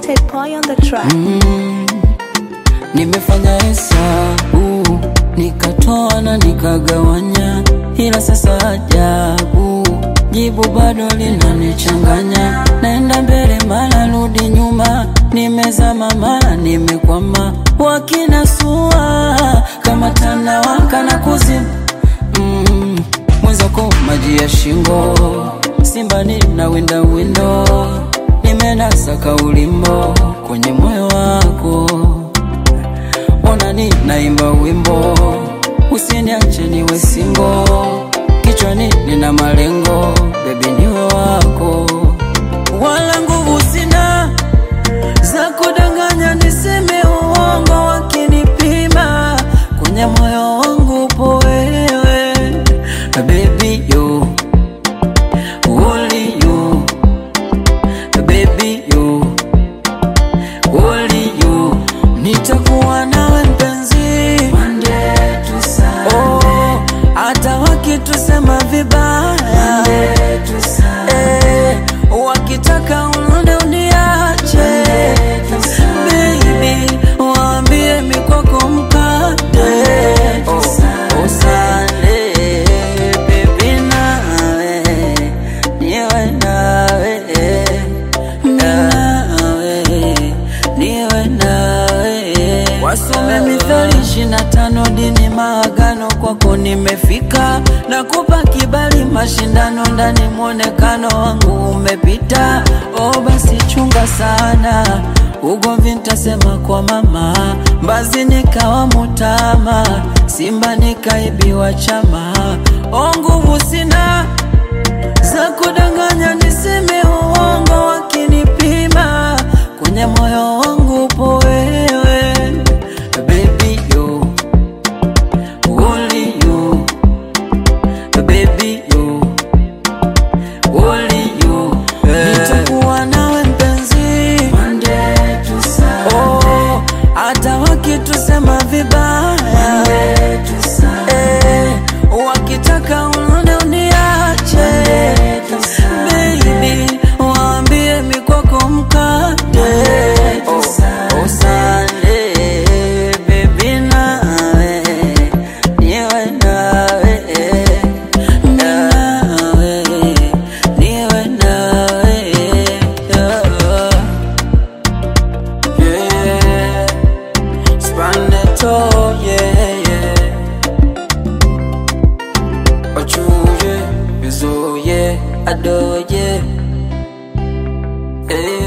Wanted boy on the track. Nimefanya hesabu nikatoa na nikagawanya, ila sasa ajabu, jibu bado linanichanganya. Naenda mbele mara rudi nyuma, nimezama mara nimekwama, wakinasua kama tanawaka na kuzimu mm, mwenzako maji ya shingo, simbani na winda windo, nimenasa kaulimbo kwenye moyo wako Onani naimba wimbo, usiniache niwe singo, kichwani nina malengo, bebi niwe wako, wala nguvu sina za kudanganya, niseme uongo wakinipima, kwenye moyo wangu upo wewe, baby you, only you, baby you only you nitakuwa nawe mpenzi Monday to Sunday. Oh, hata wakitusema vibaya eh, wakitaka unone uniache baby waambie mikoko mkate oh, oh, Sunday, baby nawe niwe nawe nawe niwe nawe wasome mithali ishirini na tano dini maagano kwako nimefika na kupa kibali mashindano ndani mwonekano wangu umepita o basi chunga sana ugomvi ntasema kwa mama mbazi nikawa mutama simba nikaibiwa chama o nguvu sina za kudanganya niseme uongo wakinipima kwenye moyo wangu upo wewe baby you only you baby you only you nitakuwa nawe mpenzi Monday to Sunday oh hata wakitusema vibaya eh, wakitaka unone uniache baby waambie mikoko mkate oh, oh, Sunday, baby nawe niwe nawe nawe niwe nawe yeah. yeah. Spaneto, yeah, yeah. Ochuye, bizoye, adoye. Eh,